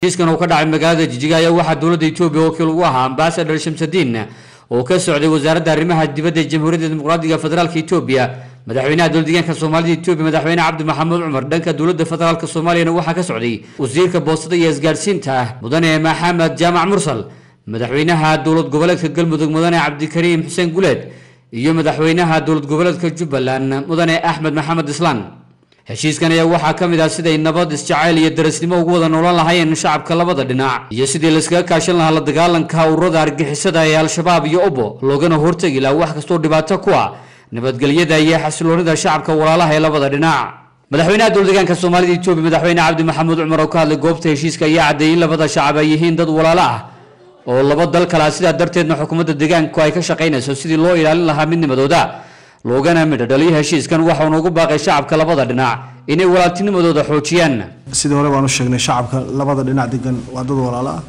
heshiiskan oo ka dhacay magaalada jijiga ayaa waxaa dowladda etoobiya wakiil ugu ahaa ambasador shamsadiin oo ka socday wasaaradda arrimaha dibadda ee jamhuuriyadda dimuqraadiga federaalka etoobiya madaxweynaha dowladdeegaanka soomaalida etoobiya madaxweyne cabdi maxamuud cumar dhanka dowladda federaalka soomaaliyana waxaa ka socday wasiirka boostada iyo isgaadhsiinta ah mudane maxamed jaamac mursal madaxweynaha dowlad goboleedka galmudug mudane cabdikariim xuseen guleed iyo madaxweynaha dowlad goboleedka jubbaland mudane axmed maxamed islaan heshiiskan ayaa waxaa ka mid ah siday nabad isjacayl iyo darasnimo ugu wada noolan lahaayeen shacabka labada dhinac iyo sidii layskaga kaashan lahaa la dagaalanka ururada argixisada ee al-shabaab iyo obo loogana hortegi laha wax kastoo dhibaato ku ah nabadgelyada iyo xasiloonida shacabka walaalaha ee labada dhinac madaxweynaha dowladdeegaanka soomaalida etoobiya madaxweyne cabdi maxamuud cumar oo ka hadlay goobta heshiiska ayaa caddeeyey in labada shacab ay yihiin dad walaalo ah oo laba dal kale ah sidaa darteedna xukuumadda deegaanku ay ka shaqaynayso sidii loo ilaalin lahaa midnimadooda loogana midho dhaliyo heshiiskan waxauna ugu baaqay shacabka labada dhinac inay walaaltinimadooda xoojiyaan sidii hore baan u sheegnay shacabka labada dhinac degan waa dad walaalo ah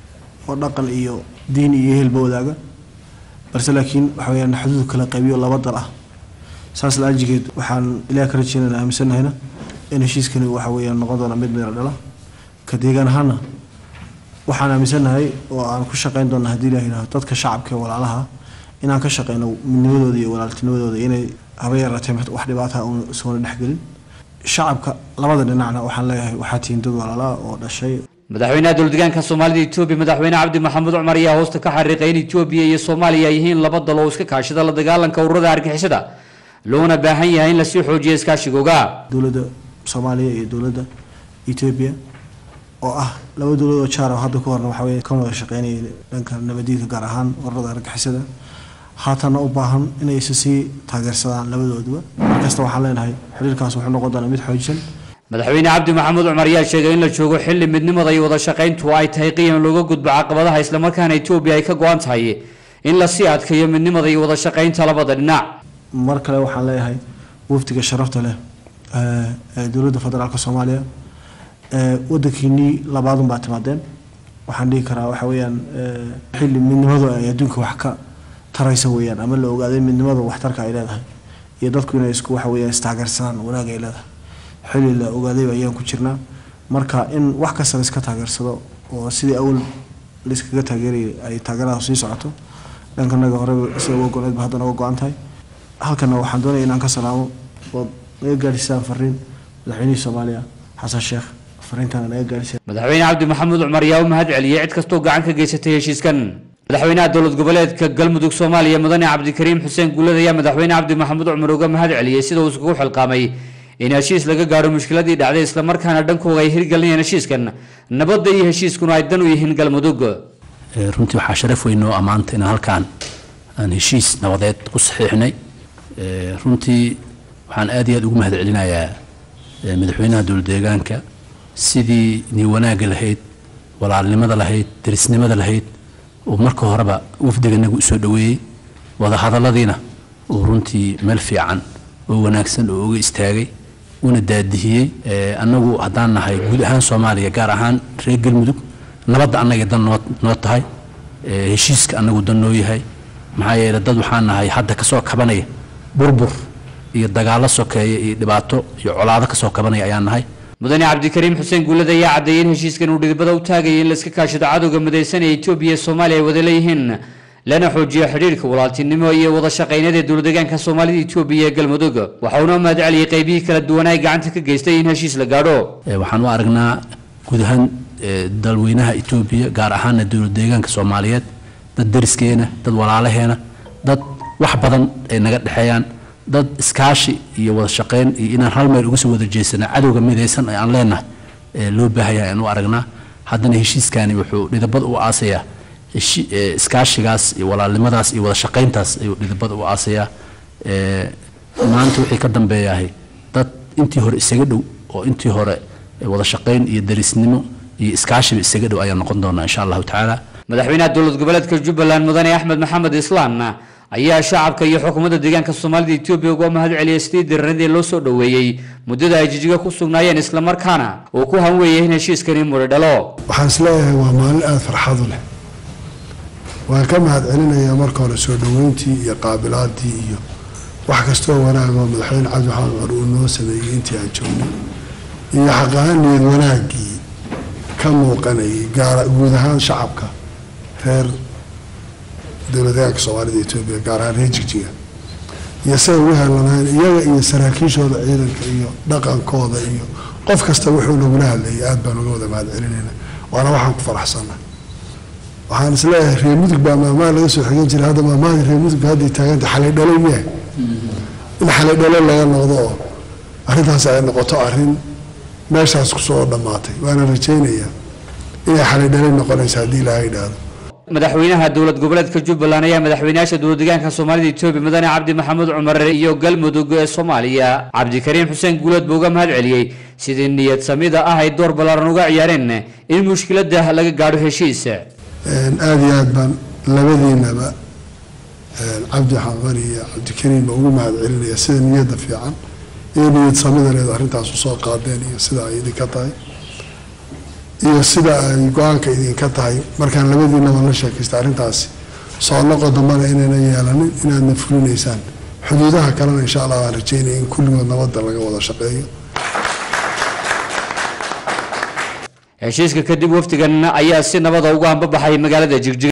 oo dhaqan iyo diin iyo ehelba wadaaga balse laakiin waxa weyaan xuduud kala qaybiyo laba dal ah saas la-ajigeed waxaan ilaah ka rajeynana aaminsannahayna in heshiiskani waxa weyaan noqon doona mid midna dhala ka deegaan ahaana waxaan aaminsannahay oo aan ku shaqayn doona haddii ilaah yidhahdo dadka shacabka ee walaalaha inaan ka shaqeyno midnimadooda iyo walaaltinimadooda inay haba yaraatee wax dhibaata uun isuguna dhexgelin shacabka labada dhinacna waxaan leeyahay waxaa tihiin dad walaala oo dhashay madaxweynaha dowladdeegaanka soomaalida etoobiya madaxweyne cabdi maxamuud cumar ayaa hoosta ka xariiqay in etoobiya iyo soomaaliya ay yihiin laba dal oo iska kaashada la dagaalanka ururada argixisada loona baahan yahay in lasii xoojiyo iskaashigooga dowladda soomaaliya iyo dowladda etoobiya oo ah laba dowlad oo jaar oo hadda ku horna waxa weye ka wada shaqeynaya dhanka nabadiidka gaar ahaan ururada argixisada haatana u baahan inay isa sii taageersadaan labadooduba markasta waxaan leenahay xiriirkaas wuxuu noqon doonaa mid xoojisan madaxweyne cabdi maxamuud cumar ayaa sheegay in la joogo xilli midnimada iyo wada shaqayntu ay tahay qiyan looga gudbo caqabadaha islamarkaana etoobiya ay ka go-an tahay in lasii adkeeyo midnimada iyo wada shaqaynta labada dhinac mar kale waxaan leeyahay wafdiga sharafta leh ee dowladda federaalka soomaaliya wadankiinii labaadun baa timaadeen waxaan dhihi karaa waxa weeyaan xilli midnimadu ay adduunka wax ka taraysa weeyaan ama la ogaaday midnimada waxtarka ay leedahay iyo dadku inay isku waxa weeyaan istaageersadaan wanaag ay leedahay xilli la ogaaday ayaan ku jirnaa marka in wax kasta la iska taageersado oo sidii awal la iskaga taageerayay ay taageerada sii socoto dhankanaga horeba sida uga go-needba hadda naga go-an tahay halkana waxaan doonaya inaan ka salaamo oo naga gaadhisaan fariin madaxweynihii soomaaliya xasan sheekh fariintaana naga gaadhisaan madaxweyne cabdi maxamuud cumar ayaa u mahad celiyey cid kastoo gacan ka geysatay heshiiskan madaxweynaha dowlad goboleedka galmudug soomaaliya mudane cabdikariim xuseen guulad ayaa madaxweyne cabdi maxamuud cumar uga mahad celiyey sida uu iskugu xilqaamay in heshiis laga gaadho mushkiladii dhacday islamarkaana dhankooga ay hirgelinayaan heshiiskan nabadda iyo heshiiskuna ay dan u yihiin galmudug runtii waxaa sharaf weyn oo ammaanta inaan halkaan aan heshiis nabadeed ku saxiixnay runtii waxaan aad iyo aad ugu mahad celinayaa madaxweynaha dowlad deegaanka sidii nii wanaagga lahayd walaalnimada lahayd derisnimada lahayd uu marka horeba wafdiganagu usoo dhoweeyey wadahadalladiina uu runtii meel fiican oo wanaagsan oo uga istaagay una daadihiyey annagu haddaan nahay guud ahaan soomaaliya gaar ahaan reer galmudug nabadda annagay dan noo noo tahay heshiiska annagu dan noo yahay maxaa yeele dad waxaan nahay hadda kasoo kabanaya burbur iyo dagaallo sokeeya iyo dhibaato iyo colaado kasoo kabanaya ayaan nahay mudane cabdikariim xuseen guulad ayaa caddeeyey in heshiiskan uu dhidibada u taagayay in laiska kaashado cadowga midaysan ee etoobiya iyo soomaaliya ay wada leeyihiin lana xoojiyo xidhiirka walaaltinimo iyo wada shaqaynada ee dowladdeegaanka soomaalida etoobiya ee galmudug waxa uuna mahad celiyey qaybihii kala duwanaa ay gacanta ka geystay in heshiis la gaadho waxaan u aragnaa guud ahaan dalweynaha etoobiya gaar ahaana dowlad deegaanka soomaaliyeed dad deriskeena dad walaalaheena dad wax badan ay naga dhexeeyaan dad iskaashi iyo wada shaqayn iyo inaan hal meel uga soo wada jeesana cadowga midaysan ee aan leenahay loo baahaya aan u aragnaa haddana heshiiskani wuxuu dhidabad u aasayaa iskaashigaas iyo walaalnimadaas iyo wada shaqayntaas ayuu dhidabad u aasayaa maanta wixii ka dambeeyahay dad intii hore isaga dhow oo intii hore wada shaqayn iyo derisnimo iyo iskaashiba isaga dhow ayaan noqon doonaa insha allahu tacaala madaxweynaha dowlad goboleedka jubbaland mudane axmed maxamed islaan ayaa shacabka iyo xukuumadda deegaanka soomaalida etoobiya uga mahad celiyay sidii diranadii loo soo dhoweeyey muddada ay jijiga ku sugnaayeen islamarkaana uu ku hanweeyay in heshiiskani mudhi dhalo waxaan isleeyahay waa maalin aada farxadu leh waan ka mahad celinayaa marka hore soo dhoweyntii iyo qaabilaadii iyo wax kastoo wanaagoo madaxweyne cabdi maxamed cumar uu noo sameeyey intii aan joognay iyo xaqahaan niyad wanaaggii ka ka muuqanayay gaar guud ahaan shacabka reer dowladayaanka soomaalida etoobiya gaar ahaan reer jigjiga iyo siday ugu helanayeen iyaga iyo saraakiishooda ciidanka iyo dhaqankooda iyo qof kasta wuxuu nagula hadlayay aada baan uga wada mahad celinayna waana waxaan ku faraxsanna waxaan isleeyahay reer mudug baa maamaha laga soo xigan jiray hadda maamahada reer mudugba hadday taaganta xalay dhalo miya in xalay dhalo laga noqdo oo arrintaas ay noqoto arrin meeshaas kusoo dhammaatay waana rajaynayaa inay xalay dhalo noqonaysa haddii ilaaha idhaahdo madaxweynaha dowlad goboleedka jubbaland ayaa madaxweynayaasha dowlad deegaanka soomaalida etoobiya mudane cabdi maxamuud cumar iyo galmudug ee soomaaliya cabdikariim xuseen guuleed buu uga mahad celiyey sidii niyad samida ah ay door ballaaran uga ciyaareen in mushkilada laga gaadho heshiis aada iyo aad baan labadiinaba cabdi xamar iyo cabdikariim baa ugu mahad celinaya sida niyadda fiican iyo niyad samida leed arrintaas usoo qaadeen iyo sida ay idinka tahay iyo sida ay go-aanka idinka tahay markaan labadiinaba la sheekaysta arrintaasi soo noqo dambana inayna yeelanin inaadna fulinaysaan xuduudaha kalena insha allah waan rajeynaya in kulligood nabadda laga wada shaqeeyo heshiiska kadib wafdigan ayaa si nabada uga hambabaxay magaalada jigjiga